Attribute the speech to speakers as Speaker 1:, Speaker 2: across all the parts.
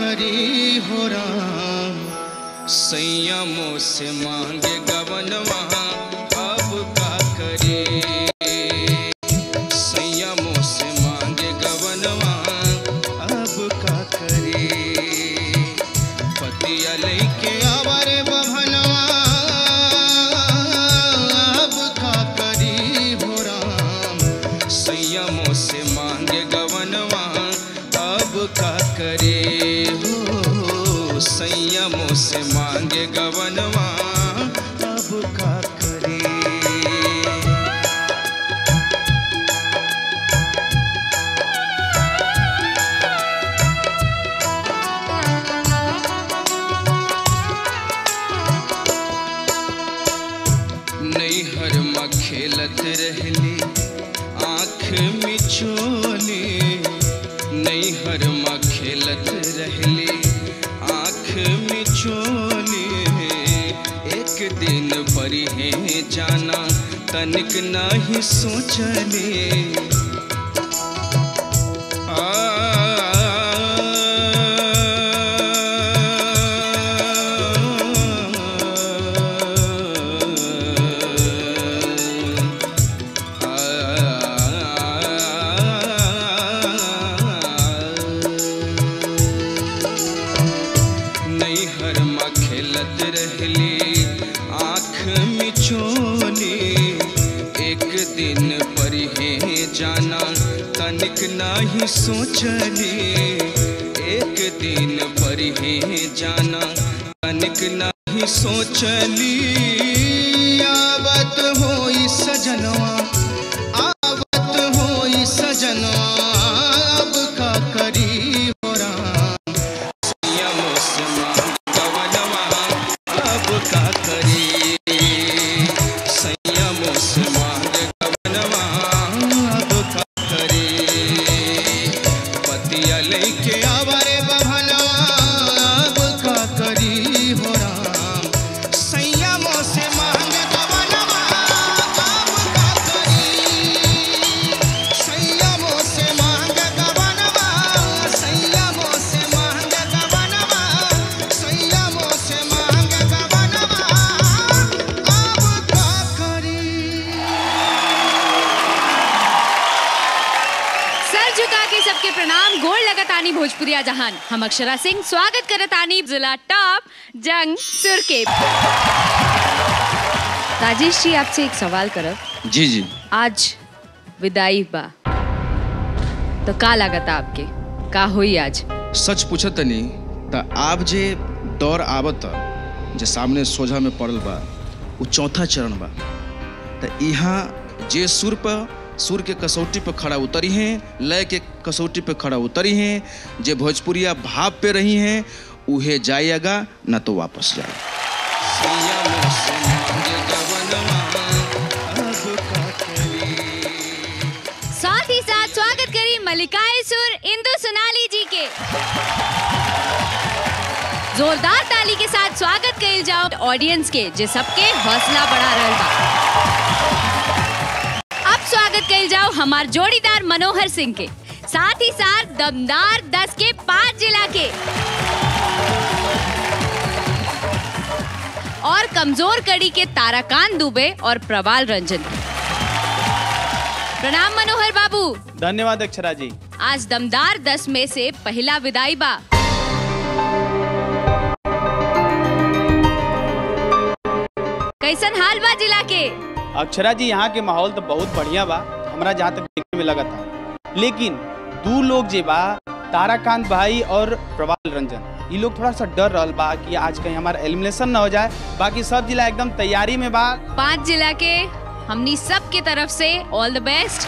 Speaker 1: करी हो राम संयमों से मांगे गवनवा अब का करे संयमों से मांगे गवनवा अब का करे पतिया लैके आवारे बभनवा अब का करी हो राम संयमों से मांगे गवनवा अब का करे हो संयमों से मांगे गवनवा अब का करे नैहर में खेलत रहली आँख मिचोली नैहर में खेलत रहली आँख मिचोली एक दिन परी है जाना तनिक नहीं सोचली नैहर में खेलत रहली आँख मिचोली एक दिन पर हे जाना तनिक नहीं सोचली एक दिन पर हे जाना तनिक नहीं सोचली आवत होई सजनवा आवत होई सजनवा अब का करी हो राम संयमों से मांग गवनवा अब का करी संयमों से मांग गवनवा अब का करी पतिया लेके आवारे बभनवा अब का करी हो राम संयमों से मांग गवनवा अब का करी संयमों से मांग गवनवा संयमों से मांग गवनवा संयमों से मांग गवनवा अब का करी
Speaker 2: सर झुका के सबके प्रणाम गोड़ लगत आनी भोजपुरिया जहान हम अक्षरा सिंह स्वागत करत आनी जिला टॉप जंग सुर के राजेश जी आपसे एक सवाल करब
Speaker 1: जी जी
Speaker 2: आज विदाई बा तो का लागत आपके का होई आज
Speaker 1: सच पूछत तनी त आप जे दौर आवत जे सामने सोझा में पड़ल बा वो चौथा चरण बा त यहाँ जे सुर पर सुर के कसौटी पर खड़ा उतरी हैं लय के कसौटी पे खड़ा उतरी हैं जे भोजपुरिया भाव पे रही हैं उहे जाइएगा न तो वापस जाए
Speaker 2: साथ ही साथ स्वागत करी मलिकाए सुर इंदु सोनाली जी के जोरदार ताली के साथ स्वागत कइल जाओ ऑडियंस के जे सबके हौसला बढ़ा रहल बा अब स्वागत कइल जाओ हमार जोड़ीदार मनोहर सिंह के साथ ही साथ दमदार दस के पांच जिला के और कमजोर कड़ी के ताराकांत दुबे और प्रवाल रंजन प्रणाम मनोहर बाबू
Speaker 3: धन्यवाद अक्षरा जी
Speaker 2: आज दमदार दस में से पहला विदाई बा कैसन हाल बा जिला के
Speaker 3: अक्षरा जी यहाँ के माहौल तो बहुत बढ़िया बा हमरा जहाँ तक देखने में लगा था लेकिन दू लोग जे बा ताराकांत भाई और प्रवाल रंजन ये लोग थोड़ा सा डर रहल बा कि आज कहीं हमारा एलिमिनेशन ना हो जाए बाकी सब जिला एकदम तैयारी में बा
Speaker 2: पांच जिला के हमनी सब के तरफ से ऑल द बेस्ट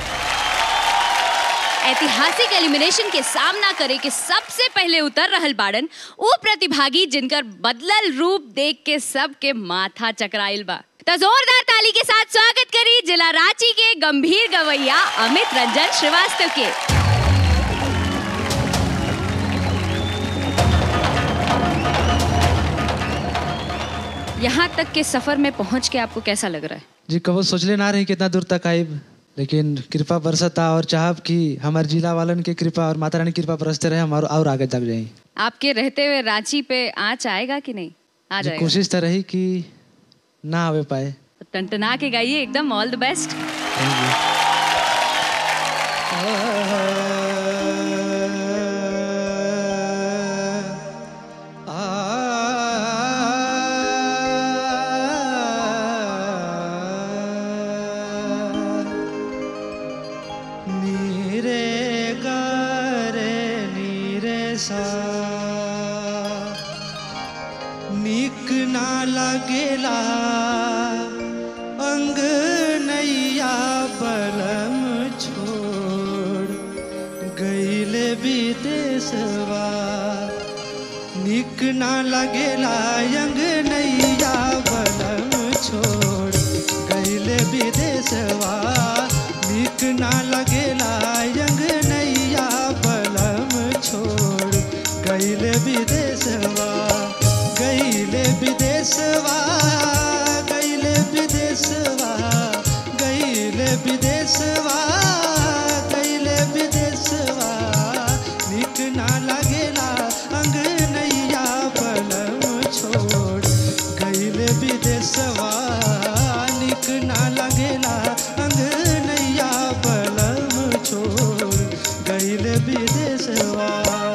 Speaker 2: ऐतिहासिक एलिमिनेशन के सामना करे के सबसे पहले उतर रहल बाड़न वो प्रतिभागी जिनकर बदलल रूप देख के सबके माथा चकराइल बा तो जोरदार ताली के साथ स्वागत करी जिला रांची के गंभीर गवैया अमित रंजन श्रीवास्तव के यहाँ तक के सफर में पहुंच के आपको कैसा लग रहा है
Speaker 4: जी कबो सोचले ना रही कितना दूर तक आइब लेकिन कृपा बरसता और चाहब कि हमारे जिला वालन के कृपा और माता रानी की कृपा बरसते रहे हम और, और आगे तक जाए
Speaker 2: आपके रहते हुए रांची पे आँच आएगा कि नहीं आ
Speaker 4: जी,
Speaker 2: जाएगा
Speaker 4: कोशिश तो रही कि ना आवे पाए
Speaker 2: तो टनटना के गाइए एकदम all the best
Speaker 4: thank you नीरे गारे नीरे सा निक ना लगेला अंग नैया बलम छोड़ गईले विदेशवा निक ना लगेला अंग नैया बलम छोड़ गईले विदेशवा निक ना लगेला अंग नैया बलम छोड़ गईले विदेशवा गईले विदेशवा गईले विदेशवा गईले विदेशवा गईले विदेशवा निक ना लगेला अंग नैया बलम छोड़ गईले विदेशवा निक ना लगेला अंग नैया बलम छोड़ गईले विदेशवा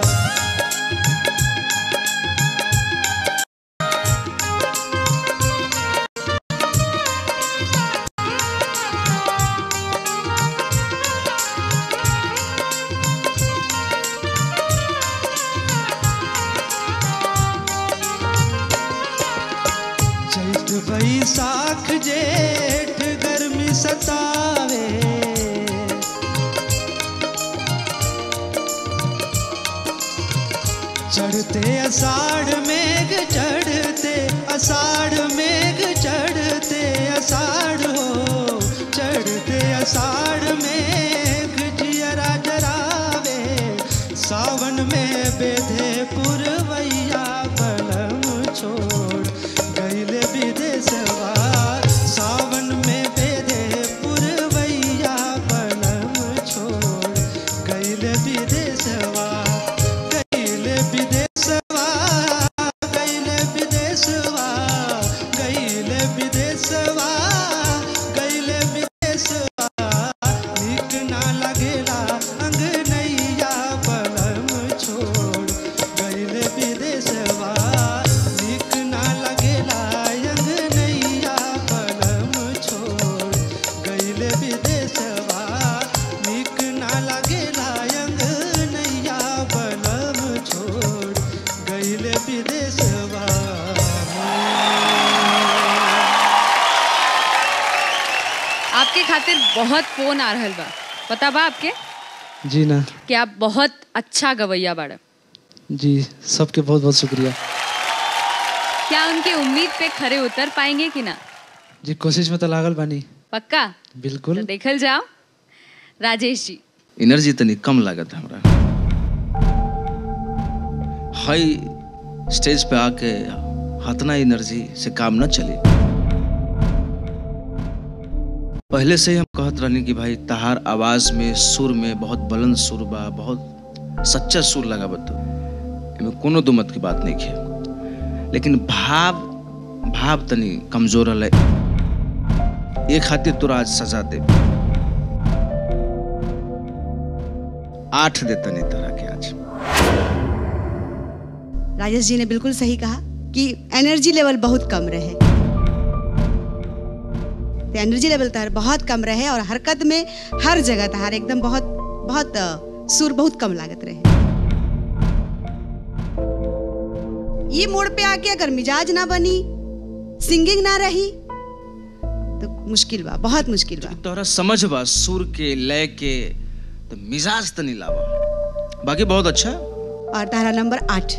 Speaker 4: चैत बैसाख जेठ गर्मी सतावे चढ़ते अषाढ़ मेघ चढ़ते अषाढ़ मेघ चढ़ते अषाढ़ हो चढ़ते अषाढ़ मेघ जियरा जरावे सावन में बेधे पुरवैया बलम छोड़ गईले विदेशवा सावन में बेधे पुरवैया बलम छोड़ गईले विदेशवा गईले विदेशवा गईले विदेशवा गईले विदेशवा गईले विदेशवा निक ना लगेला अंग नैया बलम छोड़ गईले विदेशवा निक ना लगेला अंग नैया बलम छोड़ गईले विदेशवा निक ना लगेला अंग नैया बलम छोड़ गईले विदेशवा
Speaker 2: आपके खातिर बहुत फोन आ रहल बा पता बा आपके
Speaker 4: जी ना
Speaker 2: कि आप बहुत अच्छा गवैया बाड़ा
Speaker 4: जी सबके बहुत बहुत शुक्रिया
Speaker 2: क्या उनकी उम्मीद पे खरे उतर पाएंगे कि ना
Speaker 4: जी कोशिश में तो लागल बानी
Speaker 2: पक्का तो
Speaker 4: बिल्कुल
Speaker 2: देखल जाओ राजेश जी
Speaker 1: एनर्जी तनी कम लागत है हमरा हाई स्टेज पे आके हतना एनर्जी से काम न चले पहले से ही हम कहत रहनी कि भाई तहार आवाज में सुर में बहुत बुलंद सुर बा बहुत सच्चा सुर लगा बत एमे कोनो दो मत की बात नहीं है लेकिन भाव भाव तनी कमजोर है ये खातिर तोरा आज सजा दे आठ देता नहीं तरह के आज
Speaker 5: राजेश जी ने बिल्कुल सही कहा कि एनर्जी लेवल बहुत कम रहे तो एनर्जी लेवल तार बहुत कम रहे और हरकत में हर जगह तार एकदम बहुत बहुत अ, सुर बहुत कम लागत रहे ये मोड़ पे आके अगर मिजाज ना बनी सिंगिंग ना रही तो मुश्किल बा बहुत मुश्किल बा
Speaker 1: तोहरा समझ बा सुर के लय के तो मिजाज तो नहीं लावा बाकी बहुत अच्छा
Speaker 5: और तारा नंबर आठ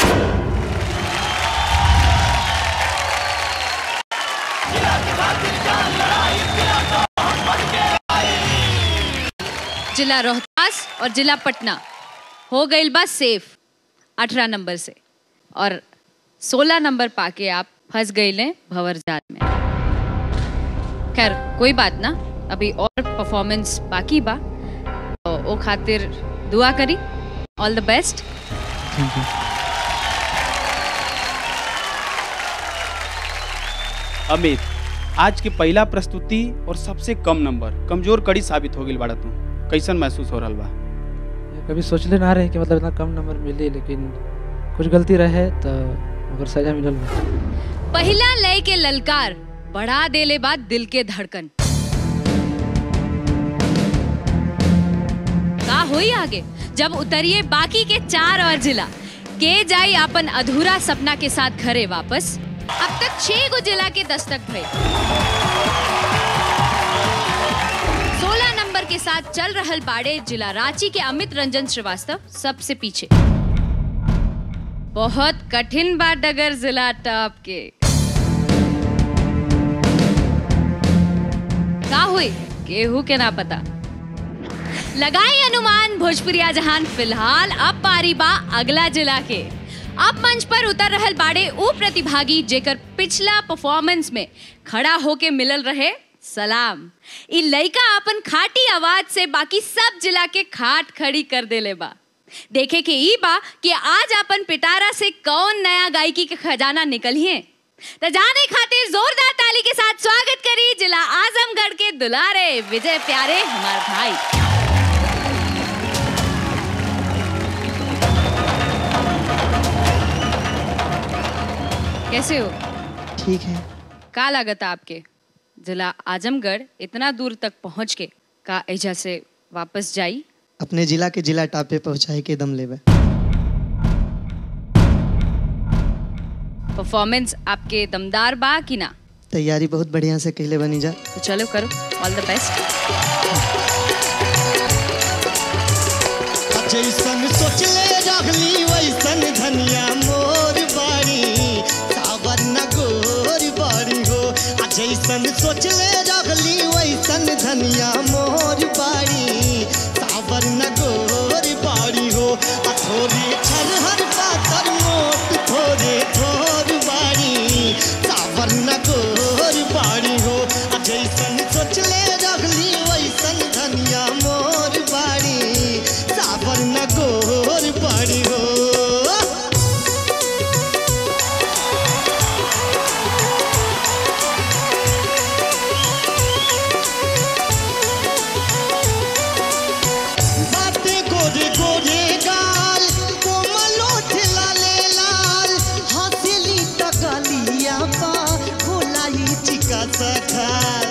Speaker 2: जिला रोहतास और जिला पटना हो गई बा सेफ अठारह नंबर से और सोलह नंबर पाके आप फंस गए भंवर जाल में खैर कोई बात ना अभी और परफॉर्मेंस बाकी बा तो ओ खातिर दुआ करी all the best
Speaker 4: thank you
Speaker 3: Amit आज के पहला प्रस्तुति और सबसे कम नंबर कमजोर कड़ी साबित हो गई बाड़ा तू कैसन महसूस हो रहा बा
Speaker 4: कभी सोचले ना रहे कि मतलब इतना कम नंबर मिली लेकिन कुछ गलती रहे तो ओकर सजा मिलल बा।
Speaker 2: पहला लय के ललकार बढ़ा देले बाद दिल के धड़कन का हुई आगे जब उतरिए बाकी के चार और जिला के जाई अपन अधूरा सपना के साथ घरे वापस अब तक छह गो जिला के दस्तक भय सोलह नंबर के साथ चल रहल बाड़े जिला रांची के अमित रंजन श्रीवास्तव सबसे पीछे बहुत कठिन बा डगर जिला टॉप के का हुई केहू के ना पता लगाई अनुमान भोजपुरिया जहान फिलहाल अब पारी बा अगला जिला के अब मंच पर उतर रहल बाड़े ऊ प्रतिभागी जेकर पिछला परफॉर्मेंस में खड़ा होके मिलल रहे सलाम इ लइका अपन खाटी आवाज से बाकी सब जिला के खाट खड़ी कर देले बा देखे के ई बा कि आज अपन पिटारा से कौन नया गायकी के खजाना निकलिए तो जाने खातिर जोरदार ताली के साथ स्वागत करी जिला आजमगढ़ के दुलारे विजय प्यारे हमार भाई कैसे हो
Speaker 6: ठीक है
Speaker 2: का लागत आपके जिला आजमगढ़ इतना दूर तक पहुंच के का एजा से वापस जाई
Speaker 6: अपने जिला के जिला टॉप पे पहुंचाए के दम लेवे
Speaker 2: परफॉर्मेंस आपके दमदार बा कि ना
Speaker 6: तैयारी बहुत बढ़िया से कहले बनी जा
Speaker 2: तो चलो करो ऑल द बेस्ट
Speaker 6: जैसन सोचले रखली वैसन धनिया मोर बाड़ी सावर न गोर बाड़ी हो आ जैसन सोचले रखली वैसन धनिया मोर बाड़ी सावर न गोर बाड़ी हो आ थोड़ी छरहर पातर मोट थोड़े थोर बाड़ी सावर न गोर बाड़ी हो आ जैसन सोचले रखली वैसन धनिया मोर बाड़ी सावर न गोर बाड़ी हो बाते गोरे गोरे गाल कोमलो ठेलाले लाल हंसली तकलिया पा खोलाई चिका सखा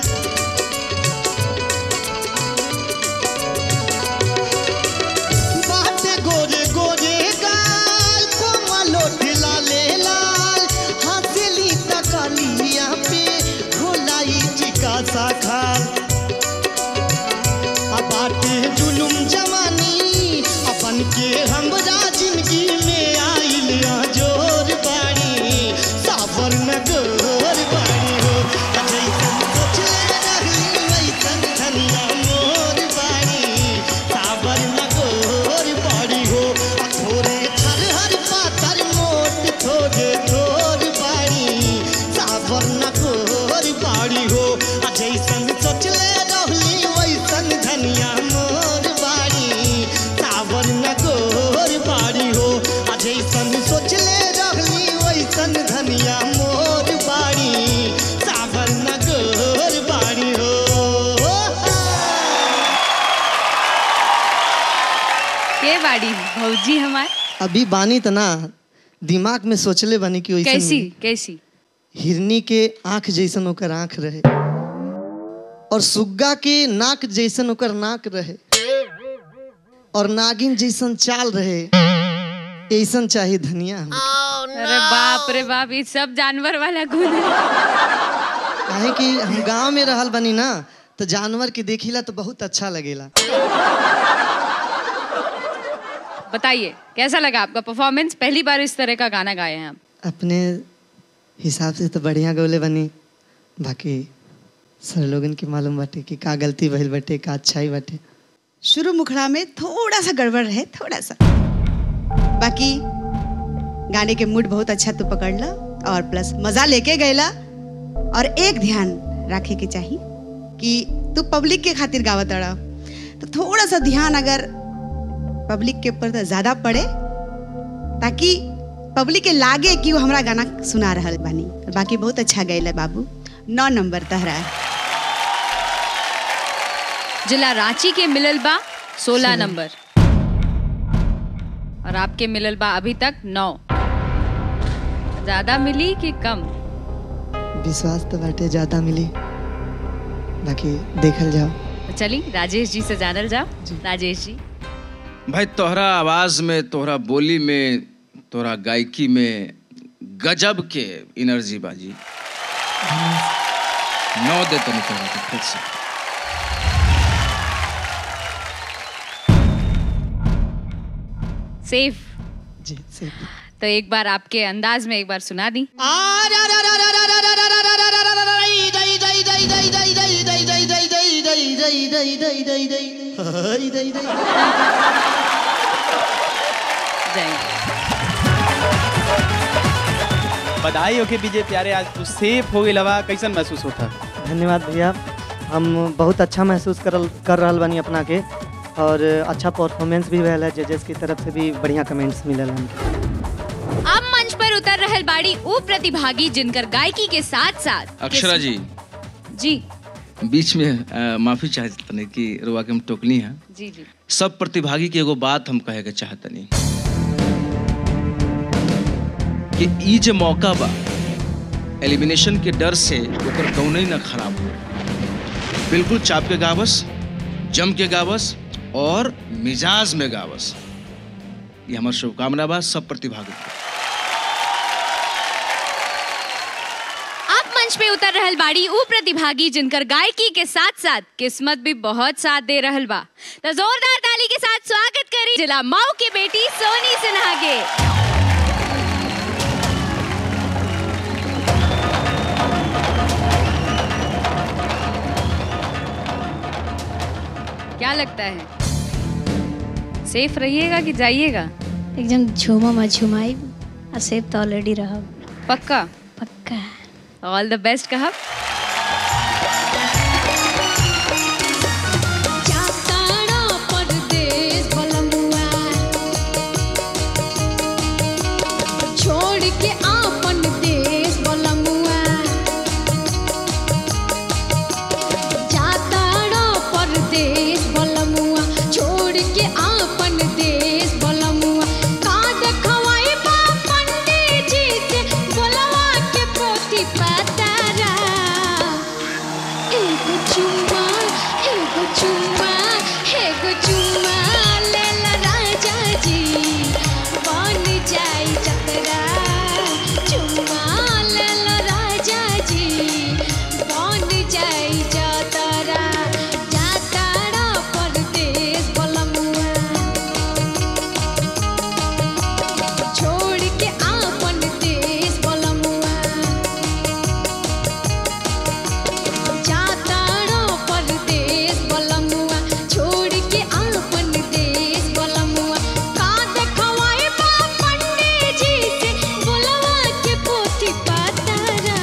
Speaker 6: बाते गोरे गोरे गाल कोमलो ठेलाले लाल हंसली तकलिया पे खोलाई चिका सखा बाटे जुलुम जवानी अपन के हमरा जिंदगी में आइल जोर बाड़ी सावर न गोर बाड़ी हो जैसन सोचले रहली वैसन धनिया मोर बाड़ी सावर न गोर बाड़ी हो आ थोड़े हर पातर मोट थोड़े थोर बाड़ी सावर न गोर बाड़ी हो आ जैसन सोचले रहली वैसन धनिया मोर बाड़ी सावर न गोर बाड़ी हो आ जैसन सोचले रहली वैसन धनिया मोर बाड़ी सावर न गोर बाड़ी हो
Speaker 2: के बाड़ी भौजी हमार
Speaker 6: अभी बानी त ना दिमाग में सोचले बनी कि वैसन
Speaker 2: कैसी कैसी
Speaker 6: हिरनी के आंख जैसन ओकर आंख रहे और सुग्गा के नाक जैसन ओकर नाक रहे और नागिन जैसन चाल रहे ऐसन चाहिए धनिया हमरा।
Speaker 2: अरे बाप रे बाप ये सब जानवर वाला गुण है
Speaker 6: काहे कि हम गांव में रहल बनी ना तो जानवर के देखिला तो बहुत अच्छा लगेला
Speaker 2: बताइए कैसा लगा आपका परफॉर्मेंस पहली बार इस तरह का गाना गाए हैं आप
Speaker 6: अपने हिसाब से तो बढ़िया गौले बनी बाकी सर लोगन के मालूम बाटे कि का गलती भइल बाटे का अच्छाई बाटे
Speaker 5: शुरू मुखड़ा में थोड़ा सा गड़बड़ रहे थोड़ा सा बाकी गाने के मूड बहुत अच्छा तू पकड़ला और प्लस मजा लेके गएला और एक ध्यान रखे के चाहिए कि तू पब्लिक के खातिर गावत अड़ा तो थोड़ा सा ध्यान अगर पब्लिक के ऊपर तो ज्यादा पड़े ताकि पब्लिक के लागे कि वो हमरा गाना सुना रहल बानी बाकी बहुत अच्छा गैले बाबू नौ नंबर तहरा
Speaker 2: जिला रांची के मिलल बा सोलह नंबर और आपके मिलल बा अभी तक नौ ज्यादा मिली कि कम
Speaker 7: विश्वास तो बाटे ज्यादा मिली बाकी देखल जाओ
Speaker 2: तो चली राजेश जी से जानल जाओ राजेश जी
Speaker 1: भाई तोहरा आवाज में तोहरा बोली में तोहरा गायकी में गजब के एनर्जी बाजी नौ दे तनी तोहरा के फिर से
Speaker 2: सेफ
Speaker 7: जी सही
Speaker 2: तो एक बार आपके अंदाज में एक बार सुना दी जाएंगे
Speaker 3: बधाई होके विजय प्यारे आज तू सेफ हो गई कैसन महसूस होता
Speaker 7: धन्यवाद भैया हम बहुत अच्छा महसूस करल कर रहल बानी अपना के और अच्छा परफॉर्मेंस भी भैल है जजेस की तरफ से भी बढ़िया कमेंट्स मिलल हमके
Speaker 2: अब मंच पर उतर रहल बाड़ी ऊ प्रतिभागी जिनकर गायकी के साथ साथ
Speaker 1: अक्षरा जी
Speaker 2: जी
Speaker 1: बीच में अ, माफी चाहतनी कि रुआ के हम टोकनी है
Speaker 2: जी जी
Speaker 1: सब प्रतिभागी के एगो बात हम कहे के चाहतनी कि ई जे मौका बा एलिमिनेशन के डर से ओकर कौनो ही ना खराब हो बिल्कुल चाप के गावस जम के गावस और मिजाज में गावस ये हमार शुभकामना बा सब प्रतिभागी के।
Speaker 2: अब मंच पे उतर रहल बाड़ी ऊ प्रतिभागी जिनकर गायकी के साथ साथ किस्मत भी बहुत साथ दे रहल बा तो जोरदार ताली के साथ स्वागत करी जिला माऊ की बेटी सोनी सिन्हा के क्या लगता है सेफ रहिएगा कि जाइएगा
Speaker 8: एकदम झूमम आ झुमाई आ सेब तो ऑलरेडी रहब
Speaker 2: पक्का
Speaker 8: पक्का
Speaker 2: ऑल द बेस्ट कहा
Speaker 8: जाताड़ा परदेस बलमुआ छोड़ के आपन देश बलमुआ जाताड़ा परदेस बलमुआ छोड़ के आपन देश बलमुआ का देखवाई बा पंडित जी से बोलवा के पोथी पतारा एगो चुम्मा एगो चुम्मा एगो चुम्मा लेला राजा जी बन जाई जतरा चुम्मा लेला राजा जी बन जाई जतरा जातारा परदेस बलमुआ छोड़ के आपन देश बलमुआ जाताड़ो परदेस बलमुआ छोड़ के आपन देश बलमुआ का देखवाई बा पंडित जी से बोलवा के पोथी पातारा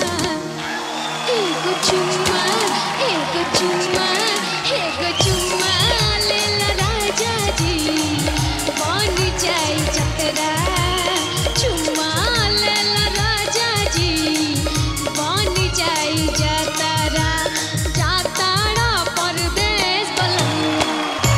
Speaker 8: एगो चुम्मा एगो चुम्मा एगो चुम्मा लेला राजा जी बन जाई जतरा चुम्मा लेला राजा जी बन जाई जतरा जाताड़ा परदेस बलमुआ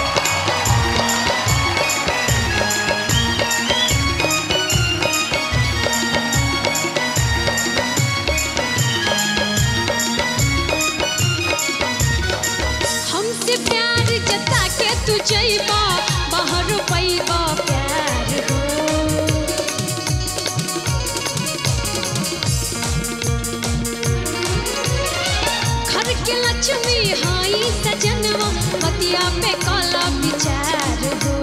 Speaker 8: हमसे प्यार जता के तू जइबा बाहर पैबा प्यार हो घर के लक्ष्मी हाई सजनवा पतिया पे काला विचार हो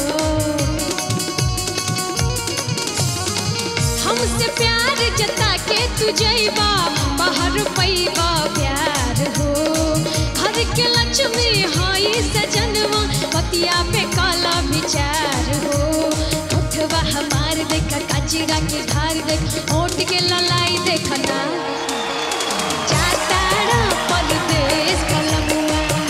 Speaker 8: हमसे प्यार जता के तू जइबा बाहर पैबा प्यार हो घर के लक्ष्मी हाई सजनवा पतिया पे काला विचार हो उठवा हमार देख कचरा के धार देख ओट के ललाई देखना जाताड़ा परदेस कलमुआ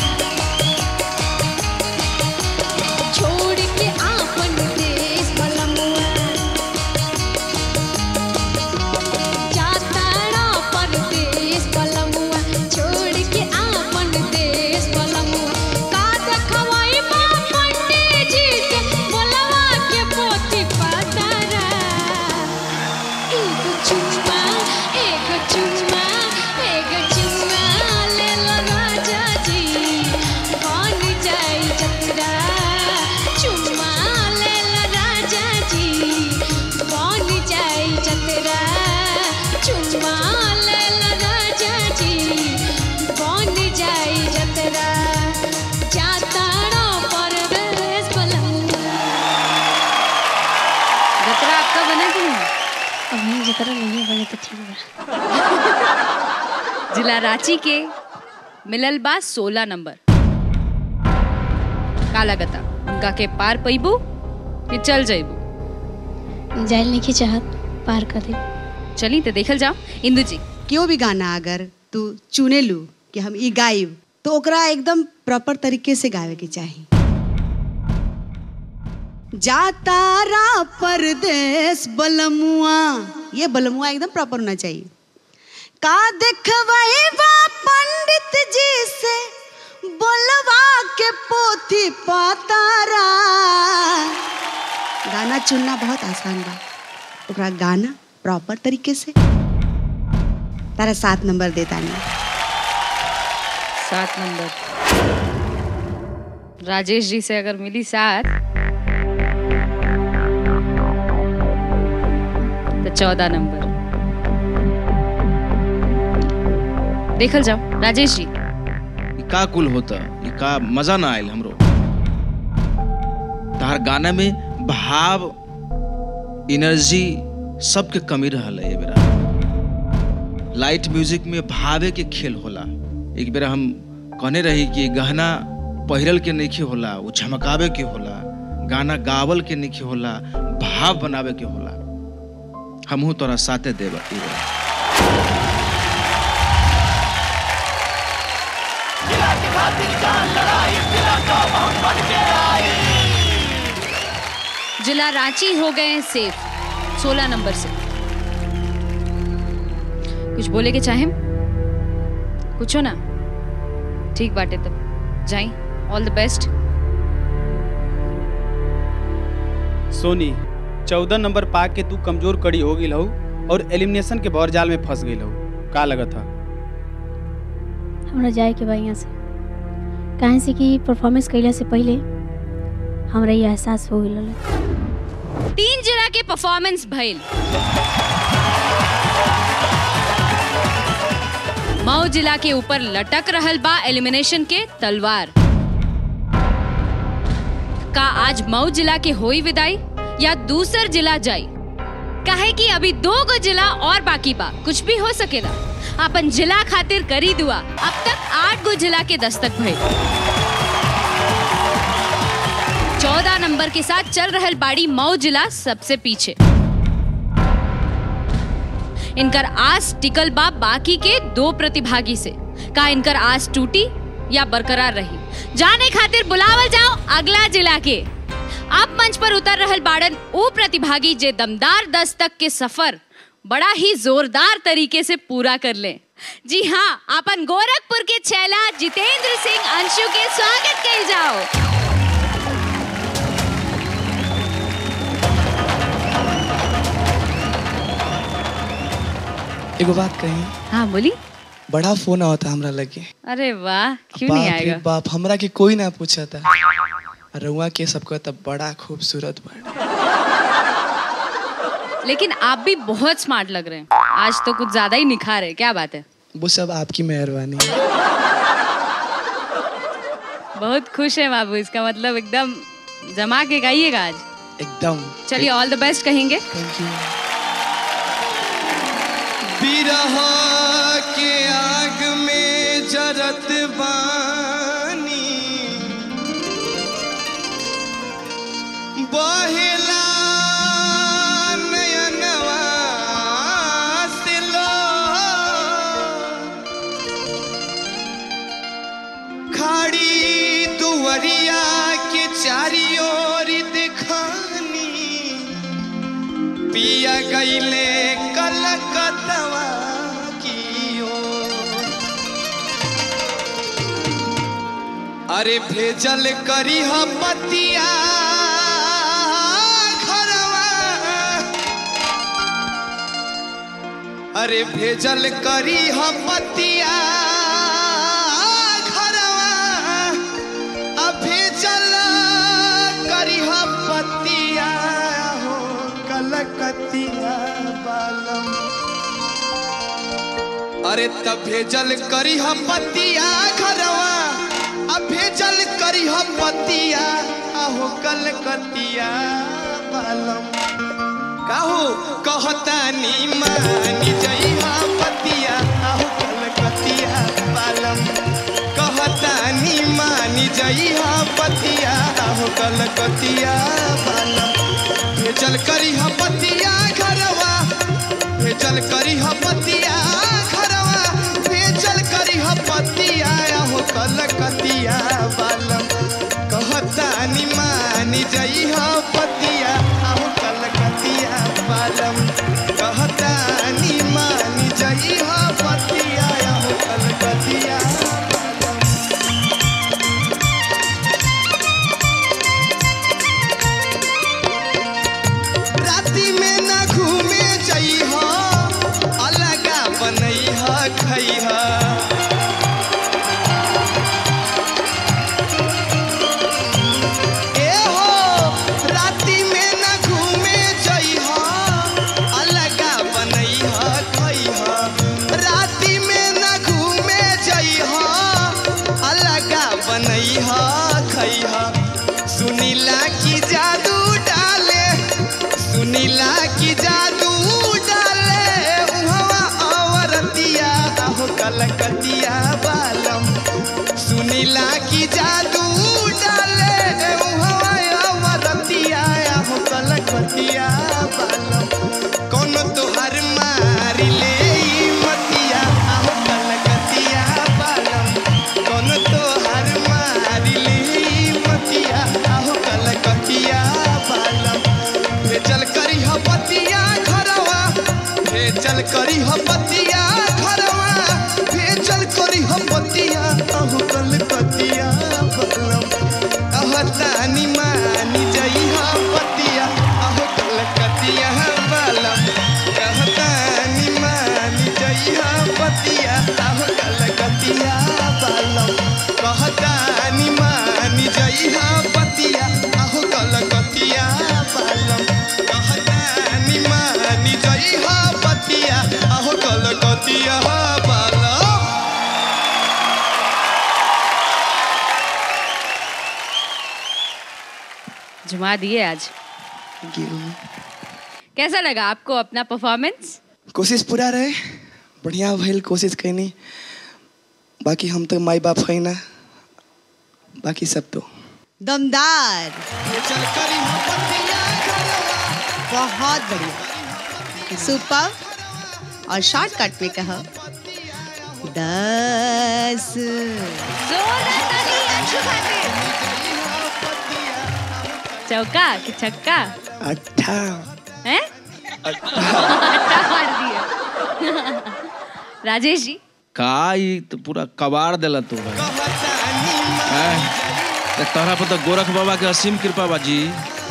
Speaker 8: तो ठीक बा
Speaker 2: जिला रांची के मिलल बा सोलह नंबर का लगता उनका के पार पैबू कि चल जैबू
Speaker 8: जाइल नहीं की चाहत पार कर दे
Speaker 2: चली तो देखल जाओ इंदू जी
Speaker 5: केओ भी गाना अगर तू चुने लू कि हम ई गाइब तो ओकरा एकदम प्रॉपर तरीके से गावे के चाही जातारा परदेश बलमुआ ये बलमुआ एकदम प्रॉपर होना चाहिए का देखवाई बा पंडित जी से बोलवा के पोथी पातारा गाना चुनना बहुत आसान बा ओकरा गाना प्रॉपर तरीके से तारा सात नंबर देता नहीं
Speaker 2: सात नंबर राजेश जी से अगर मिली सात तो चौदह नंबर देखल जाओ राजेश जी
Speaker 1: ई का कुल होता ई का मजा ना आयल हमरो तहार गाना में भाव एनर्जी सबके कमी रहल है ये बेरा लाइट म्यूजिक में भावे के खेल होला एक बेरा हम कहने रही कि गहना पहिरल के नहीं होला वो झमकावे के होला गाना गावल के नहीं होला भाव बनावे के होला हमहू तोरा साथे देब ई बेरा
Speaker 2: जिला रांची हो गए हैं सेफ सोलह नंबर से कुछ बोले के चाहे कुछ हो ना ठीक बाटे तब जाई ऑल द बेस्ट
Speaker 3: सोनी चौदह नंबर पा के तू कमजोर कड़ी हो गई हूँ और एलिमिनेशन के भौर जाल में फंस गई हूँ का लगत था
Speaker 8: हमरा जाए के बा यहाँ से काहे से कि परफॉर्मेंस कैला से पहले हमरा ये एहसास हो गइल
Speaker 2: तीन जिला के परफॉर्मेंस भइल मऊ जिला के ऊपर लटक रहल बा एलिमिनेशन के तलवार का आज मऊ जिला के होई विदाई या दूसर जिला जाई काहे कि अभी दो गो जिला और बाकी बा कुछ भी हो सकेला अपन जिला खातिर करी दुआ अब तक आठ गो जिला के दस्तक भइल चौदह नंबर के साथ चल रहल बाड़ी मऊ जिला सबसे पीछे इनकर आस टिकल बा बाकी के दो प्रतिभागी से का इनकर आस टूटी या बरकरार रही जाने खातिर बुलावल जाओ अगला जिला के अब मंच पर उतर रहल बाड़न वो प्रतिभागी जे दमदार दस्तक के सफर बड़ा ही जोरदार तरीके से पूरा कर ले जी हाँ अपन गोरखपुर के छैला जितेंद्र सिंह अंशु के स्वागत कल जाओ
Speaker 9: एगो बात कही
Speaker 2: हाँ बोली
Speaker 9: बड़ा फोन आवता हमरा लगे
Speaker 2: अरे वाह क्यों
Speaker 9: बाप
Speaker 2: नहीं
Speaker 9: रे
Speaker 2: आएगा
Speaker 9: बाप हमरा के कोई ना पूछा था रउआ के सबको तब बड़ा खूबसूरत बा
Speaker 2: लेकिन आप भी बहुत स्मार्ट लग रहे हैं आज तो कुछ ज्यादा ही निखार है क्या बात है
Speaker 9: वो सब आपकी मेहरबानी है
Speaker 2: बहुत खुश है बाबू इसका मतलब एकदम जमा के गाइएगा आज
Speaker 9: एकदम
Speaker 2: चलिए ऑल द बेस्ट कहेंगे
Speaker 9: थैंक यू
Speaker 6: बिरह के आग में जरत बानी बहेला नयनवा से लो खाड़ी दुवरिया के चारी ओर दिखानी पिया गईले कलकतवा की ओर। अरे भेजल करी हम पतिया घरवा अरे भेजल करी हम पतिया घरवा आ भेजल करी हम पतिया हो कलकतिया बालम अरे तब भेजल करी हम पतिया घरवा अब भेजल करी हम पतिया आहो कलकतिया बालम काहू कहतानी मानी जइहा पतिया आहू कलकतिया बालम कहतानी मानी जइहा पतिया आहू कलकतिया बालम भेजल करी पतिया घरवा भेजल करी पतिया घरवा भेजल करी पतिया आहू कलकतिया बालम कहतानी मानी जइहा पतिया आहू कलकतिया बालम कहतानी मानी जइहा पतिया आहू कलकतिया बालम राति में न घूमे जइहा अलगा बनैहा खैहा ए हो राति में न घूमे जइहा अलगा बनैहा खैहा राति में न घूमे जइहा अलगा बनैहा खैहा सुनीला की जादू डाले सुनीला की जादू डाले उहवा अवरतिया हो कलकतिया बालम सुनीला की जादू डाले उहवा अवरतिया हो कलकतिया बालम कोनो तोहर मारी ले ई मतिया हो कलकतिया बालम कोनो तोहर मारी ले ई मतिया हो कलकतिया बालम भेजल करी पतिया घरवा भेजल करी पतिया घरवा भेजल करी पतिया अहो कलकतिया बलम कहतानी मानी जइहा पतिया अहो कलकतिया बलम कहतानी मानी जइहा पतिया अहो कलकतिया बलम कहतानी मानी जइहा पतिया अहो कलकतिया बलम कहतानी मानी जइहा पतिया अहो कलकतिया बलम
Speaker 2: जुमा दिए आज कैसा लगा आपको अपना परफॉर्मेंस
Speaker 9: कोशिश पूरा रहे बढ़िया भइल कोशिश कैनी बाकी हम तो माई बाप है ना बाकी सब तो
Speaker 5: दमदार
Speaker 6: भेजल करी पतिया घरवा
Speaker 5: बहुत बढ़िया सुपर और शॉर्टकट में कहो दस
Speaker 2: जोरदार ताली अंशु खातिर चौका कि छक्का
Speaker 9: अट्ठा
Speaker 2: हैं अट्टा मार दिया राजेश जी
Speaker 1: का ई तो पूरा कबाड़ देला तू भाई हैं? ते तोहरा पर तो गोरख बाबा के असीम कृपा बा जी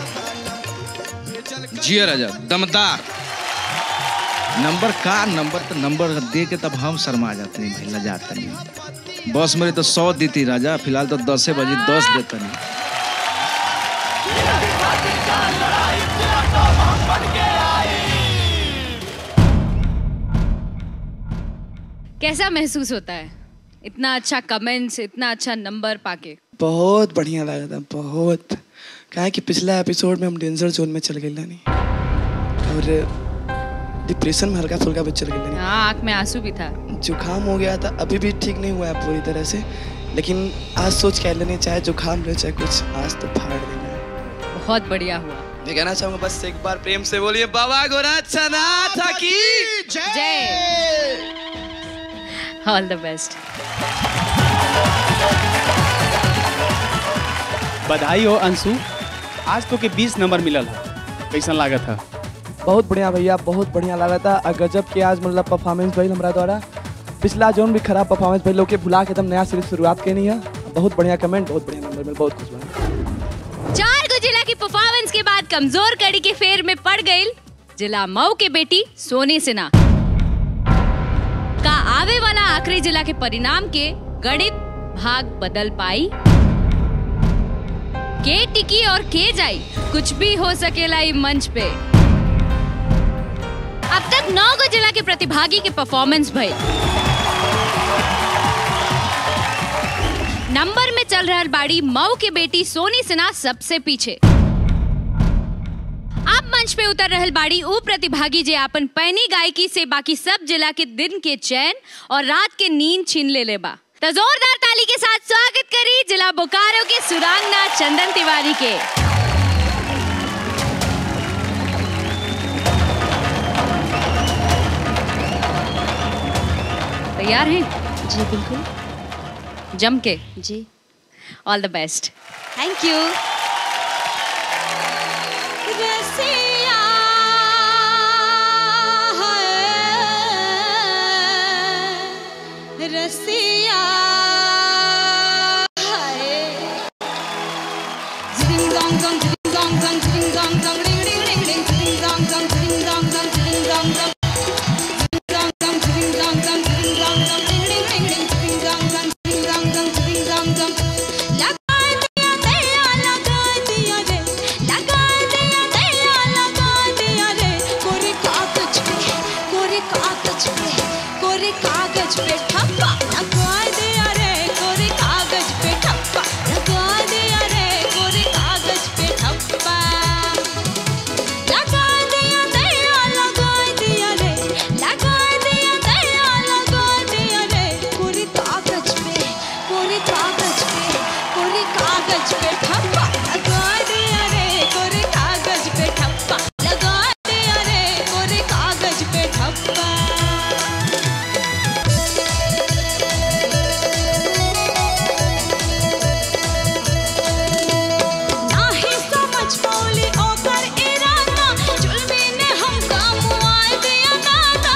Speaker 1: जिया राजा दमदार नंबर का नंबर तो नंबर दे के तब हम शर्मा जाते हैं भाई लजाते नहीं बस मेरे तो सौ देती राजा फिलहाल तो दसे बजे दस देते नहीं
Speaker 2: कैसा महसूस होता है इतना अच्छा कमेंट्स इतना अच्छा नंबर पाके
Speaker 9: बहुत बढ़िया लगा था बहुत काहे कि पिछला एपिसोड में हम डेंजर जोन में चल गए नहीं और डिप्रेशन में हल्का फुल्का भी चल गए
Speaker 2: हाँ आँख में आंसू भी था
Speaker 9: जुकाम हो गया था अभी भी ठीक नहीं हुआ है पूरी तरह से लेकिन आज सोच कह लेने चाहे जुकाम रहे चाहे कुछ आज तो फाड़ देना है
Speaker 2: बहुत बढ़िया हुआ
Speaker 9: मैं कहना चाहूंगा बस एक बार प्रेम से बोलिए बाबा गोरक्षा नाथ की
Speaker 2: जय ऑल द बेस्ट
Speaker 3: बधाई हो अंशु आज तो के 20 नंबर मिलल है कैसन लागत है
Speaker 4: बहुत बढ़िया भैया बहुत बढ़िया लगा था और गजब के आज मतलब परफॉर्मेंस भइल हमरा द्वारा पिछला जोन भी खराब परफॉर्मेंस भइल लोग के भुला के एकदम नया सीरीज शुरुआत केनी है बहुत बढ़िया कमेंट बहुत बढ़िया नंबर मिल बहुत खुश बना
Speaker 2: चार गो जिला की परफॉर्मेंस के बाद कमजोर कड़ी के फेर में पड़ गई जिला मऊ के बेटी सोनी सिन्हा का आवे वाला आखिरी जिला के परिणाम के गणित भाग बदल पाई के टिकी और के जाई कुछ भी हो सकेला ई मंच पे अब तक नौ गो जिला के प्रतिभागी के परफॉर्मेंस भइल नंबर में चल रहल बाड़ी मऊ के बेटी सोनी सिन्हा सबसे पीछे अब मंच पे उतर रहल बाड़ी ऊ प्रतिभागी जे आपन पैनी गायकी से बाकी सब जिला के दिन के चैन और रात के नींद छीन ले ले बा तो जोरदार ताली के साथ स्वागत करी जिला बोकारो के सुरांगना चंदन तिवारी के तैयार हैं
Speaker 5: जी बिल्कुल
Speaker 2: जम के
Speaker 5: जी
Speaker 2: all the best
Speaker 5: thank you
Speaker 8: रसिया है रसिया है जिंग dong dong जिंग dong dong जिंग dong dong ring ring ring ring जिंग dong dong जिंग dong dong जिंग dong dong जिंग dong dong जिंग dong dong जिंग dong dong ring ring ring ring जिंग dong dong जिंग dong dong जिंग dong dong लगा दिया दया लगा दिया रे लगा दिया दया लगा दिया रे कोरे कागज पे कोरे कागज पे कोरे कागज पे ठप्पा लगा दिया रे कोरे कागज पे ठप्पा लगा दिया रे कोरे कागज पे ठप्पा लगा दिया दया लगा दिया रे लगा दिया दया लगा दिया रे कोरे कागज पे कोरे कागज पे कोरे कागज पे ठप्पा लगा दिया रे कोरे कागज पे ठप्पा लगा दिया रे कोरे कागज पे ठप्पा नाही समझ पौली ओकर इरादा जुल्मी ने हमका मुआए दिया दादा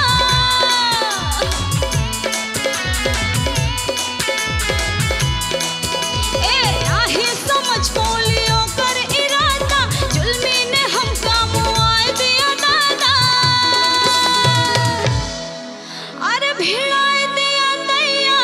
Speaker 8: ए नाही समझ पौली ओकर इरादा जुल्मी ने हमका मुआए दिया दादा अरे भिड़ाए दिया दैया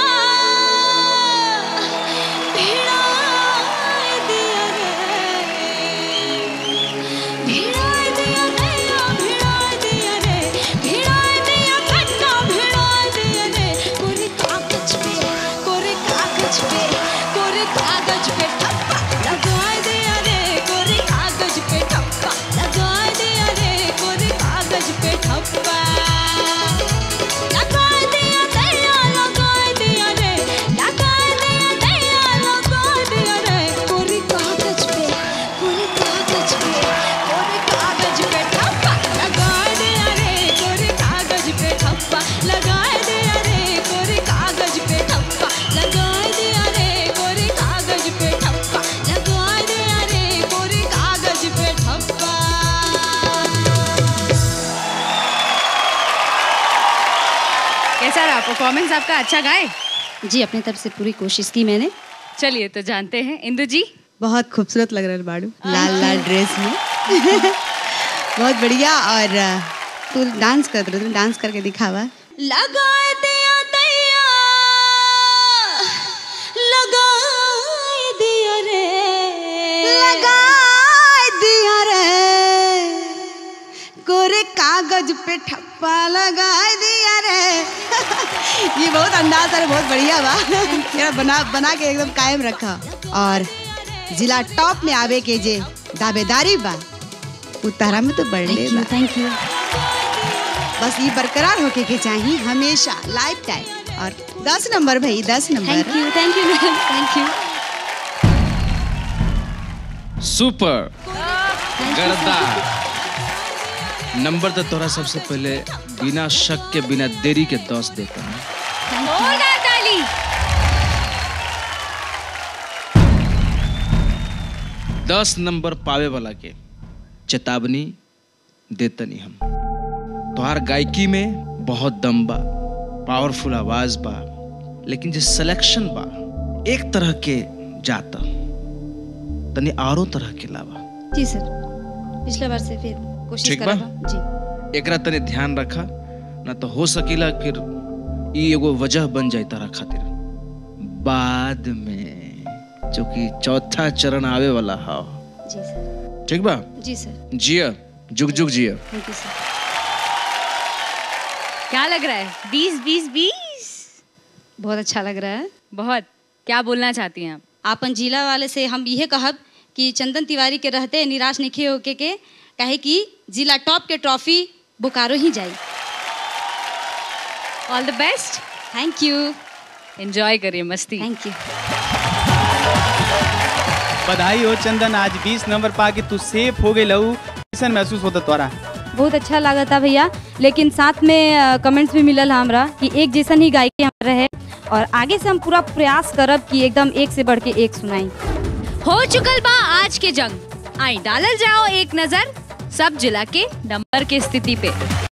Speaker 8: भिड़ाए दिया रे भिड़ाए दिया दैया भिड़ाए दिया रे भिड़ाए दिया कन्ना भिड़ाए दिया रे कोरे कागज पे कोरे कागज पे कोरे कागज पे ठप्पा लगाए दिया रे कोरे कागज पे ठप्पा लगाए दिया रे कोरे कागज पे ठप्पा लगा दिया दया लगा दिया रे लगा दिया दया लगा दिया रे कोरे कागज पे कोरे कागज पे कोरे कागज पे ठप्पा लगा दिया रे कोरे कागज पे ठप्पा लगा दिया रे कोरे कागज पे ठप्पा लगा दिया रे कोरे कागज पे ठप्पा लगा दिया रे कोरे कागज पे ठप्पा
Speaker 2: कैसा रहा परफॉर्मेंस आपका अच्छा गाए
Speaker 5: जी अपनी तरफ से पूरी कोशिश की मैंने
Speaker 2: चलिए तो जानते हैं इंदु जी
Speaker 5: बहुत खूबसूरत लग रहा है बाड़ू लाल लाल ड्रेस में बहुत बढ़िया और अ, तू डांस कर रही डांस करके दिखावा
Speaker 8: लगा दिया दैया लगा दिया रे
Speaker 5: लगा दिया रे कोरे कागज पे ठप्पा लगा दिया रे ये बहुत अंदाज है बहुत बढ़िया बा मेरा बना बना के एकदम कायम रखा और जिला टॉप में आवे के जे दावेदारी बा उतारा में तो बढ़ले बा थैंक यू बस ये बरकरार होके के चाहिए हमेशा लाइफ टाइम और दस नंबर भाई दस number
Speaker 8: thank you thank you ma'am thank you
Speaker 1: super गर्दा नंबर तो तोरा सबसे पहले बिना शक के बिना देरी के दस देता हूँ
Speaker 2: जोरदार ताली
Speaker 1: दस नंबर पावे वाला के चेतावनी देतनी हम तोहार गायकी में बहुत दम बा पावरफुल आवाज बा लेकिन जो सिलेक्शन बा एक तरह के जाता तनी आरो तरह के लावा
Speaker 5: जी सर पिछला बार से फिर कोशिश
Speaker 1: ठीक बा?
Speaker 5: करब जी
Speaker 1: एकरा तनी ध्यान रखा ना तो हो सकीला फिर ई एगो वजह बन जाए तारा खातिर बाद में जो कि चौथा चरण आवे वाला हा
Speaker 5: जी सर
Speaker 1: ठीक बा
Speaker 5: जी सर
Speaker 1: जिया जुग जुग जिया
Speaker 5: थैंक यू सर
Speaker 2: क्या लग रहा है बीस बीस बीस
Speaker 5: बहुत अच्छा लग रहा है
Speaker 2: बहुत क्या बोलना चाहती हैं आप
Speaker 5: आपन जिला वाले से हम यह कहब कि चंदन तिवारी के रहते निराश नहीं होके के काहे कि जिला टॉप के ट्रॉफी बोकारो ही जाई
Speaker 2: all the best
Speaker 5: thank you
Speaker 2: enjoy करिए मस्ती
Speaker 5: थैंक यू
Speaker 3: बधाई हो चंदन आज 20 नंबर पा के तू सेफ हो गई लहू कैसन महसूस होता तोरा
Speaker 10: बहुत अच्छा लगा था भैया लेकिन साथ में कमेंट्स भी मिलल हमरा कि एक जैसन ही गायकी हमारा रहे और आगे से हम पूरा प्रयास करब कि एकदम एक से बढ़ के एक सुनाई
Speaker 2: हो चुकल बा आज के जंग आई डालल जाओ एक नजर सब जिला के नंबर के स्थिति पे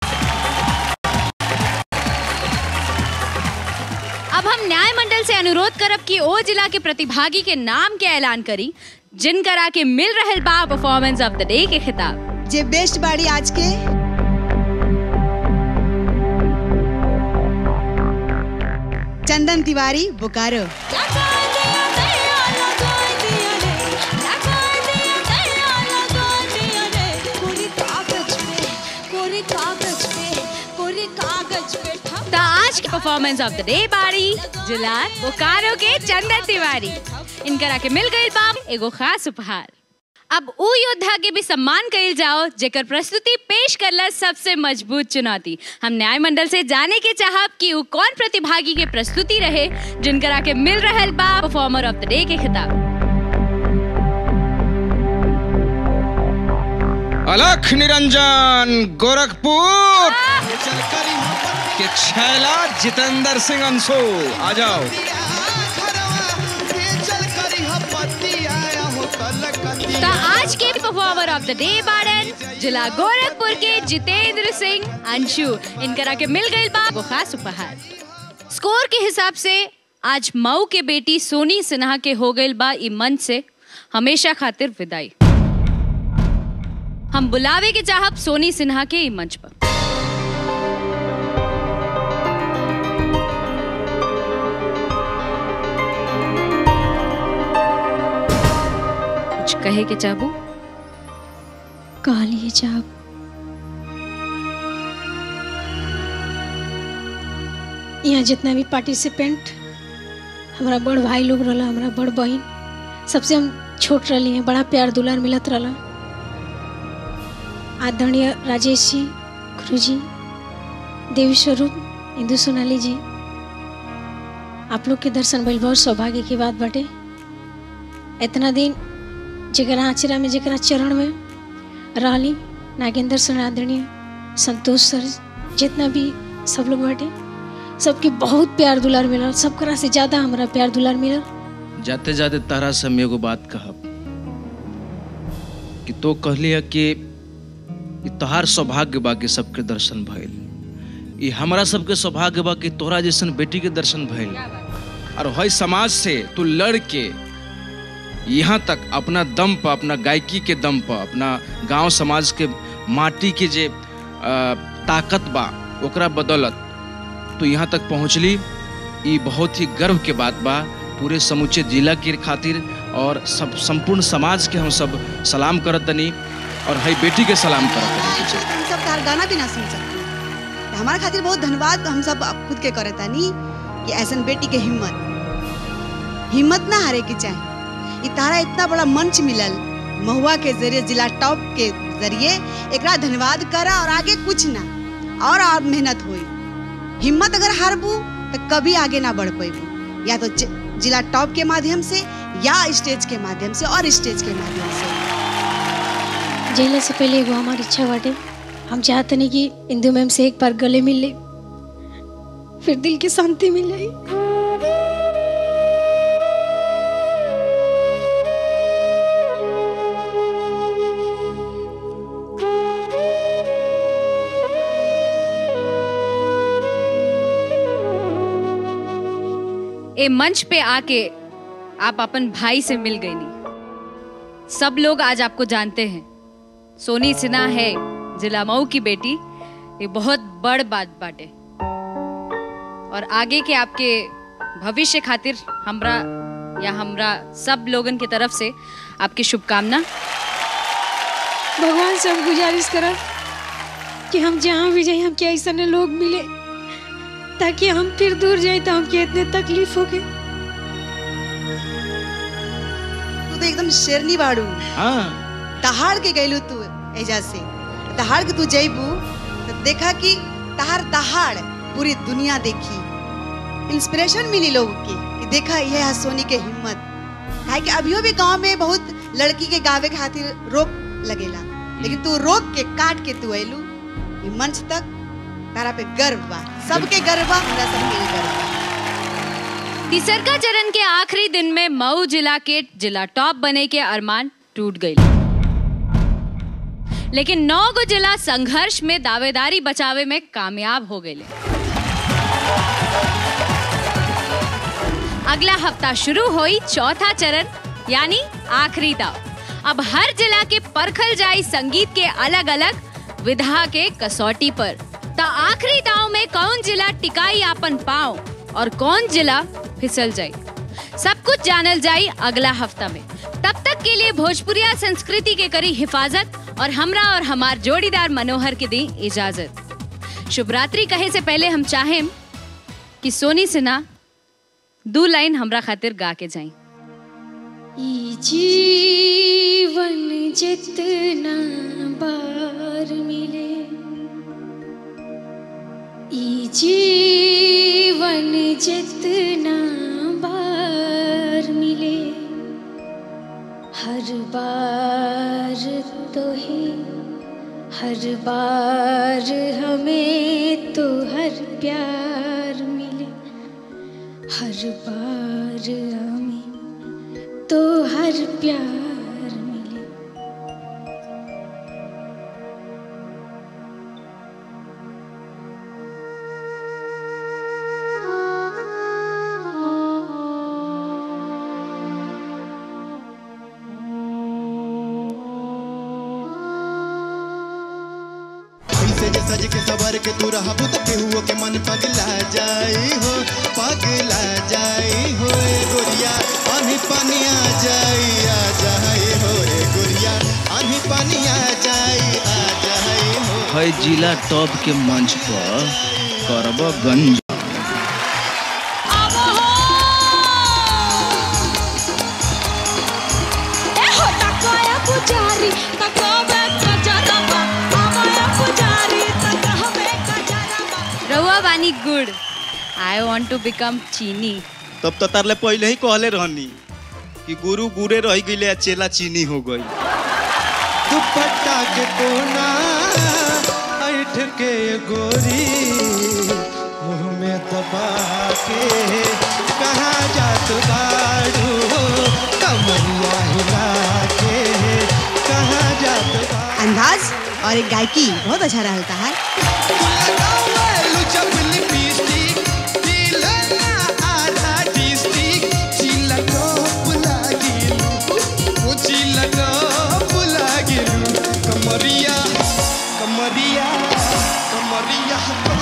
Speaker 2: अब हम न्याय मंडल से अनुरोध करब कि ओ जिला के प्रतिभागी के नाम के ऐलान करी जिनकरा के मिल रहल बा परफॉर्मेंस ऑफ द डे के खिताब
Speaker 5: जे बेस्ट बाड़ी आज के चंदन तिवारी बोकारो
Speaker 2: तो आज के परफॉर्मेंस ऑफ द डे बारी जिला बोकारो के चंदन तिवारी इनकरा के मिल गई बा एगो खास उपहार अब उ योद्धा के भी सम्मान कइल जाओ जेकर प्रस्तुति पेश करला सबसे मजबूत चुनौती हम न्याय मंडल से जाने के चाहब कि उ कौन प्रतिभागी के प्रस्तुति रहे जिनकरा के मिल रहल बा परफॉर्मर ऑफ द डे के खिताब
Speaker 1: अलख निरंजन गोरखपुर के छैला जितेंद्र सिंह अंशु आ जाओ
Speaker 2: तो आज के परफॉर्मर ऑफ द डे बारन जिला गोरखपुर के जितेंद्र सिंह अंशु इनकरा के मिल गई बा वो खास उपहार स्कोर के हिसाब से आज मऊ के बेटी सोनी सिन्हा के हो गई बा ई मंच से हमेशा खातिर विदाई हम बुलावे के चाहब सोनी सिन्हा के ई मंच पर कुछ कहे के चाहबू
Speaker 8: कहा लिए जाब यहाँ जितना भी पार्टिसिपेंट हमारा बड़ भाई लोग रहा हमारा बड़ बहन सबसे हम छोट रही हैं बड़ा प्यार दुलार मिलत रहा आदरणीय राजेश जी गुरु जी देवी स्वरूप इंदु सोनाली जी आप लोग के दर्शन भइल बहुत सौभाग्य की बात बाटे इतना दिन जकरा आचरा में जकरा चरण में रहली नागेंद्र सर आदरणीय संतोष सर जितना भी सब लोग बाटे सबके बहुत प्यार दुलार मिलल सबकरा से ज्यादा हमारा प्यार दुलार मिलल
Speaker 1: जाते जाते तारा से हम एगो बात कहब कि तो कहली है कि ई तोहार सौभाग्य बा कि सबके दर्शन भइल ई हमरा सबके सौभाग्य बा कि तोहरा जैसन बेटी के दर्शन भइल और हई समाज से तू लड़ के यहाँ तक अपना दम पर अपना गायकी के दम पर अपना गांव समाज के माटी के जे अ, ताकत बा ओकरा बदौलत तो यहाँ तक पहुँचली ई बहुत ही गर्व के बात बा पूरे समूचे जिला के खातिर और सब संपूर्ण समाज के हम सब सलाम करत तनी और हई बेटी के सलाम करत तनी
Speaker 5: हम सब तार गाना भी ना सुन सकते हमारे खातिर बहुत धन्यवाद हम सब खुद के करे तानी कि ऐसन बेटी के हिम्मत हिम्मत ना हारे के चाहे ई तारा इतना बड़ा मंच मिलल महुआ के जरिए जिला टॉप के जरिए एकरा धन्यवाद करा और आगे कुछ ना और और मेहनत होई हिम्मत अगर हारबू तो कभी आगे ना बढ़ पेबू या तो ज- जिला टॉप के माध्यम से या स्टेज के माध्यम से और स्टेज के माध्यम से
Speaker 8: जैला से पहले एगो हमारी इच्छा बाटे हम चाहते नहीं कि इंदु मैम से एक बार गले मिल ले फिर दिल की शांति मिल जाए
Speaker 2: ए मंच पे आके आप अपन भाई से मिल गई नहीं सब लोग आज आपको जानते हैं सोनी सिन्हा है जिला मऊ की बेटी ये बहुत बड़ बात बाटे और आगे के आपके भविष्य खातिर हमरा या हमरा सब लोगन के तरफ से आपकी शुभकामना
Speaker 8: भगवान से हम गुजारिश करब कि हम जहाँ भी जाए हमके ऐसा लोग मिले ताकि हम फिर दूर जाए तो हमके इतने तकलीफ होके
Speaker 5: तू तो एकदम शेरनी बाड़ू
Speaker 1: हाँ
Speaker 5: दहाड़ के गैलू तू एजा से दहाड़ के तू जइबू तो देखा कि तहार दहाड़ पूरी दुनिया देखी इंस्पिरेशन मिली लोग के कि देखा यह है सोनी के हिम्मत काहे कि अभियो भी गांव में बहुत लड़की के गावे के खातिर रोक लगेला लेकिन तू रोक के काट के तू अइलू ई मंच तक तारा पे गर्व बा सबके गर्व बा हमरा सबके भी गर्व बा
Speaker 2: तीसरका चरण के आखिरी दिन में मऊ जिला के जिला टॉप बने के अरमान टूट गई लेकिन नौ गो जिला संघर्ष में दावेदारी बचावे में कामयाब हो गए अगला हफ्ता शुरू हुई चौथा चरण यानी आखिरी दाव अब हर जिला के परखल जाई संगीत के अलग अलग विधा के कसौटी पर तो आखिरी दाव में कौन जिला टिकाई आपन पाओ और कौन जिला फिसल जाई सब कुछ जानल जाई अगला हफ्ता में तब तक के लिए भोजपुरिया संस्कृति के करी हिफाजत और हमरा और हमार जोड़ीदार मनोहर के दी इजाजत शुभ रात्रि कहे से पहले हम चाहें कि सोनी सिन्हा दो लाइन हमरा खातिर गा के जाई
Speaker 8: ई जीवन जितना बार मिले ई जीवन जितना बार मिले हर बार तो ही हर बार हमें तो हर प्यार मिले हर बार हमें तो हर प्यार मिले
Speaker 6: ऐसे जे सज के सवर के तू रहबू त केहुओ के मन पगला जाई हो पगला जाई हो ए गोरिया आनी पानी आ जाई आ जाई हो ए गोरिया आनी पानी आ जाई आ जाई हो
Speaker 1: है जिला टॉप के मंच पर करब गंज
Speaker 8: एहो तकाया पुजारी तकावे कजरबा आवाया पुजारी तकावे कजरबा
Speaker 2: रहुआ बानी good I want to become चीनी
Speaker 11: तब तो तारले पहले ही कहले रहनी कि गुरु गुरे रह गईले आ चेला चीनी हो गई
Speaker 6: दुपट्टा के कोना ऐठ के गोरी मुंह में दबा के कहाँ जात बाड़ू कमरिया हिला के कहाँ जात बाड़ू
Speaker 5: अंदाज और एक गायकी बहुत अच्छा रहता है
Speaker 6: कमरिया कमरिया कमरिया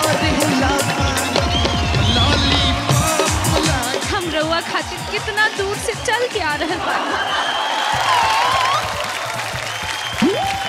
Speaker 6: लॉलीपॉप
Speaker 2: हम रहुआ खातिर कितना दूर से चल के आ रहे बानी